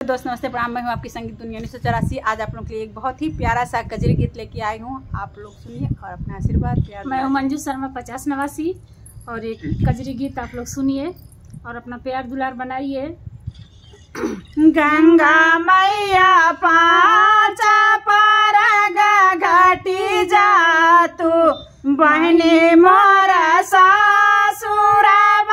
दोस्त नमस्ते प्रणाम मैं हूँ आपकी संगीत दुनिया उन्नीस सौ चौरासी आज आप लोग के लिए एक बहुत ही प्यारा सा कजरी गीत लेके आई हूँ आप लोग सुनिए और अपना आशीर्वाद प्यार मैं हूँ मंजू शर्मा पचास नवासी और एक कजरी गीत आप लोग सुनिए और अपना प्यार दुलार बनाइए गंगा मैया पाचा पर घाटी जा तू बहनी मोर सासुर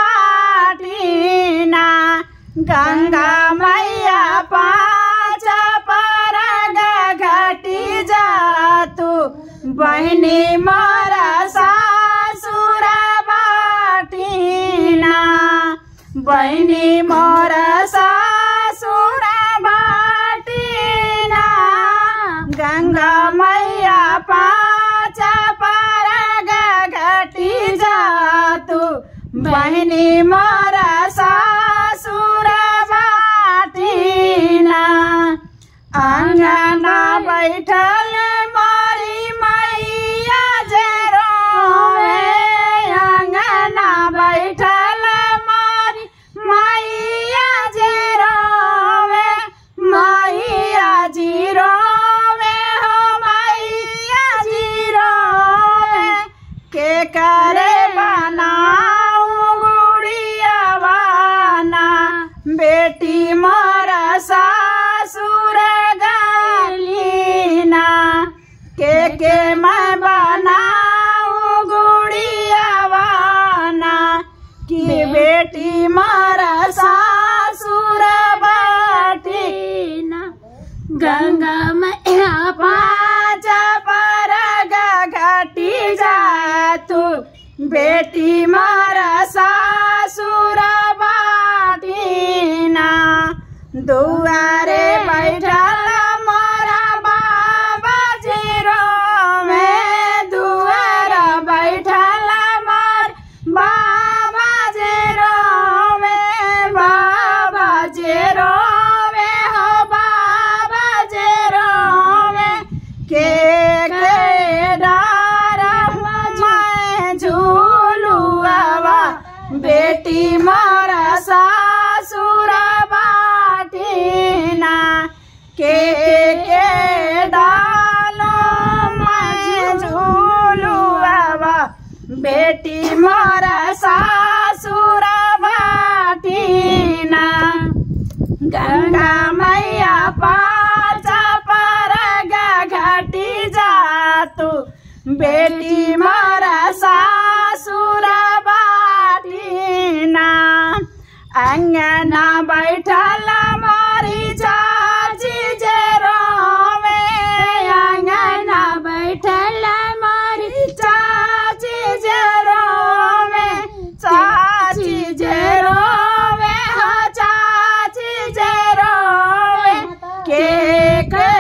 बाटीना गंगा मैया पाचा पर घाटी जा तू बहनी मोर सासुर बाटीना बहिनी मोर सासुर बाटिना गङ्गा मैया पाँच पर घटी जातु बहिनी मोर सासुर बाटिना अङ्गना बैठल मरी मैया जेरोवे अङ्गना बैठल मरी मैया जेरोवे मैया जिरोवे हो मैया जिरोवे के करे बनाऊ गुड़िया बाना बेटी मोरा सासुर गलीना के के मैं बनाऊ गुड़िया बाना की बेटी मारा सासुर बाटीना गंगा मैया पाँच पर घटी जा तू बेटी मारा सासुर बाटीना दुआरे बैठल मोरा बाबा जीरो में दुआर बैठल मोर बाबा जीरो में बाबा जीरो में हो बाबा जीरो में के के डार मैं झूलुआवा बेटी मारा सासुर बाटीना के के डालो मैं झूलुआवा बेटी मारा सासुर बाटीना गंगा मैया पाचा पर घटी जा तू बेटी मारा सासुर बाटीना अंगना बैठल मारी चाची जेरोवे अंगना बैठल मारी चाची जेरोवे चाची जेरोवे हो चाची जेरोवे के के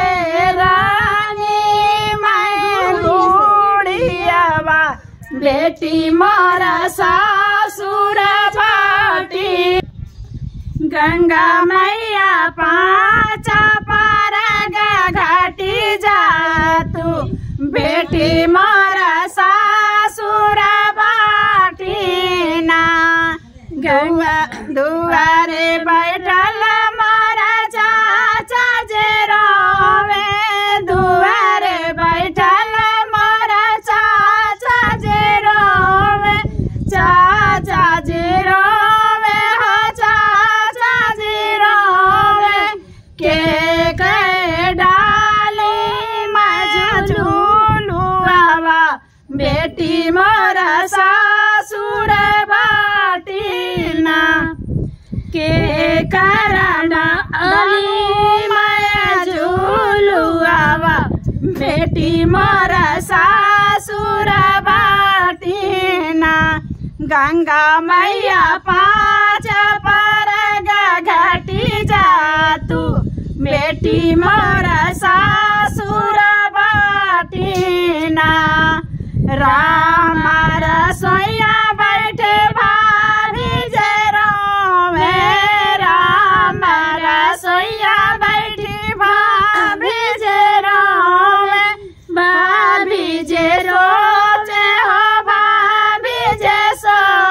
रानी मैं गुड़ियावा बेटी मारा सासुर बाटी गंगा मैया पाचा पर घाटी जा तू बेटी मारा सासुर बाटीना गौआ दुआरे बैठल मारा चाचा जे रोवे दुआरे बैठल मारा चाचा जे रोवे चाचा जे रोवे हो चाचा जे रोवे के के डाले मजलुआ बेटी मोरा सासुर बाटीना के कारण अली माया झूलुआवा बेटी मोरा सासुर बाटीना गंगा मैया पाँच पर घटी जा तू बेटी मोरा सासुर बाटीना राम रसोईया बैठे भाभी जरो राम रसोईया बैठी भाभी जरो भाभी जे रोचे हो भाभी जे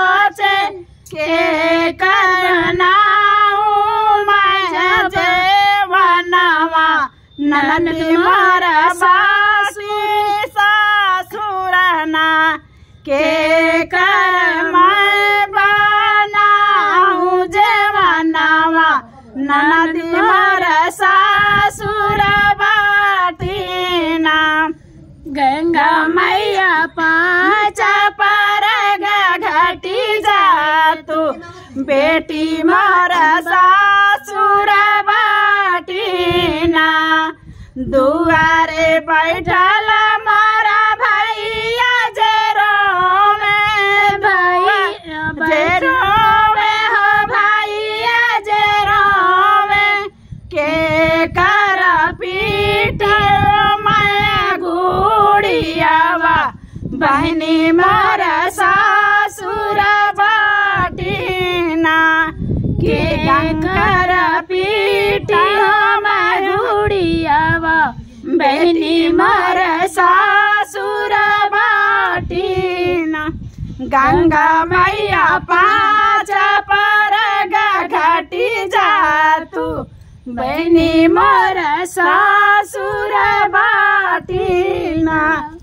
सोचे के करना मैं जे ननदी मोर सासु सासुरना के कर मैं बनाऊं जवानावा ननदी मोर सासुर बाटीना गंगा मैया पाँच पर घटी जा तू बेटी मोर सासुर बाटीना दुआरे बैठल मोरा भैया जेरो में भैया जेरो में हो भैया जेरो में के कर पीठ मैं गुड़ियावा बहनी मोर सासुर बाटीना के कर पीठ मैं गुड़ियावा बहनी मोर सासुर बाटीना गंगा मैया पाँच पर घटी जा तू बहनी मोर सासुर बाटीना